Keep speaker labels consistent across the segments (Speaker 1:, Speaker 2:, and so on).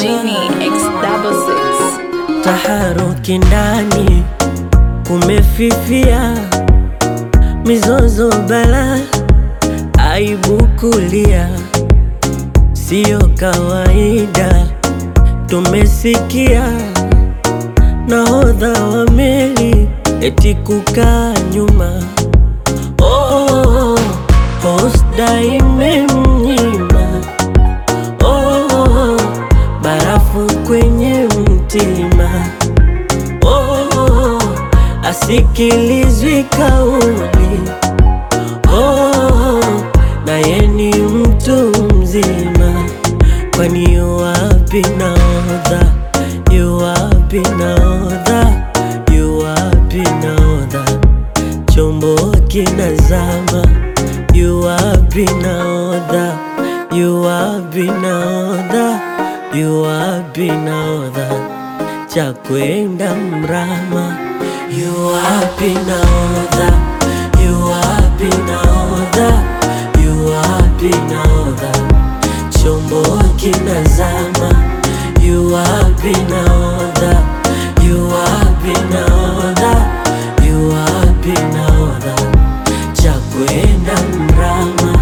Speaker 1: Genie X double six.
Speaker 2: Taharuki ndani kumefifia, mizozo bala, aibu kulia, siyo kawaida. Tumesikia nahodha wa meli eti kukaa nyuma, oh, hosda imemnyima oh, barafu kwenye mtima oh, asikilizwi kauli oh, naye ni mtu mzima, kwani yuwapi nahodha? Yuwapi nahodha? Yuwapi nahodha? Chombo kinazama, yuwapi nahodha? Yuwapi nahodha? Yuwapi nahodha? cha kwenda mrama, yuwapi nahodha? Yuwapi nahodha? Yuwapi nahodha? Chombo kinazama, yuwapi nahodha? Yuwapi nahodha? Yuwapi nahodha? cha kwenda mrama.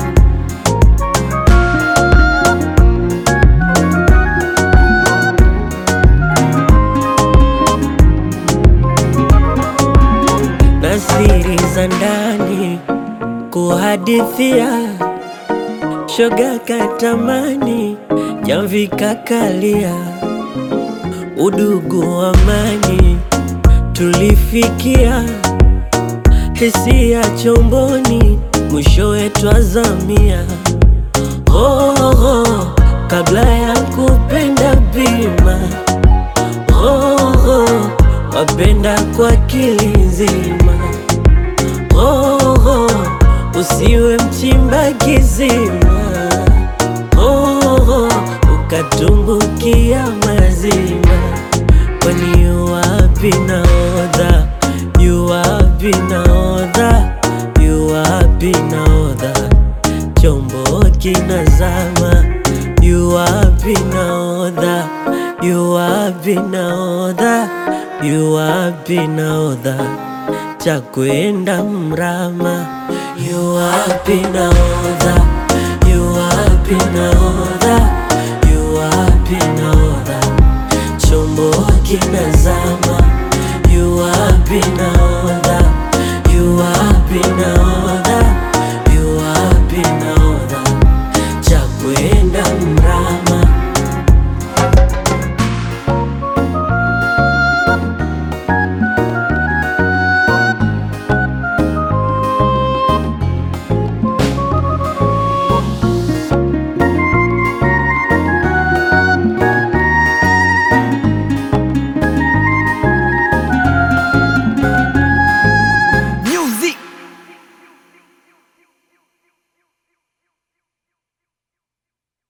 Speaker 2: na siri za ndani kuhadithia, shoga katamani, jamvi kakalia, udugu amani tulifikia, hisia chomboni, mwishowe twazamia. Oh, oh, kabla ya kupenda bima oh, oh, wapenda kwa akili nzima oh, oh, usiwe mchimba kizima oh, oh, ukatumbukia mazima, kwani yuwapi nahodha? Yuwapi nahodha? Yuwapi nahodha? chombo kinazama, yuwapi nahodha? Yuwapi nahodha? Yuwapi nahodha? cha kwenda mrama, yuwapi nahodha? Yuwapi nahodha? Yuwapi nahodha? chombo kinazama, yuwapi nahodha?